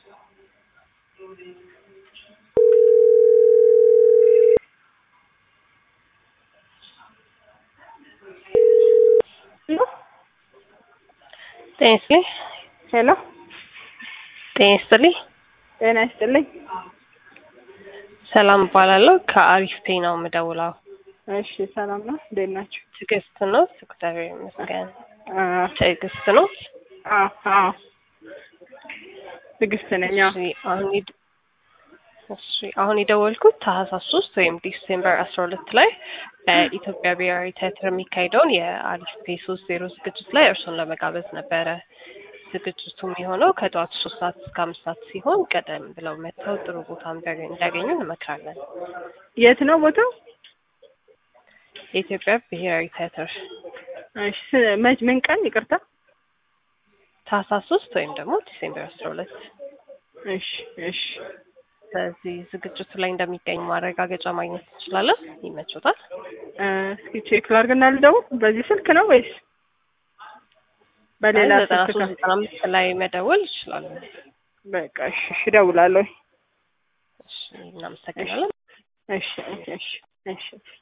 ጤና ይስጥልኝ። ሄሎ ጤና ይስጥልኝ። ጤና ይስጥልኝ። ሰላም እባላለሁ። ከአሪፍ ፔ ነው የምደውለው። እሺ ሰላም ነው። እንዴት ናችሁ? ትዕግስት ነው? እግዚአብሔር ይመስገን። አ ትዕግስት ነው? አ አ ትዕግስት ነኝ። አዎ። እሺ አሁን የድ- እሺ አሁን የደወልኩት ታህሳስ ሶስት ወይም ዲሴምበር አስራ ሁለት ላይ በኢትዮጵያ ብሔራዊ ቲያትር የሚካሄደውን የአሪፍ ፔ ሶስት ዜሮ ዝግጅት ላይ እርሶን ለመጋበዝ ነበረ። ዝግጅቱ የሚሆነው ከጠዋቱ ሶስት ሰዓት እስከ አምስት ሰዓት ሲሆን ቀደም ብለው መጥተው ጥሩ ቦታ እንዲያገኙ እንዲያገኙ እንመክራለን። የት ነው ቦታው? የኢትዮጵያ ብሔራዊ ቲያትር እሺ ስ- መች ምን ቀን? ይቅርታ። ታህሳስ ሶስት ወይም ደግሞ ዲሴምበር አስራ ሁለት እሺ እሺ በዚህ ዝግጅቱ ላይ እንደሚገኙ ማረጋገጫ ማግኘት እንችላለን። ይመቾታል? እ፣ እስኪ ቼክ ላድርግና ልደውል። በዚህ ስልክ ነው ወይስ በሌላ ዘጠና ስልክ? ሶስት ነው? ዘጠና አምስት ላይ መደወል ይችላሉ። በቃ እሺ እሺ፣ እደውላለሁ። እሺ እናመሰግናለን። እሺ እሺ እሺ እሺ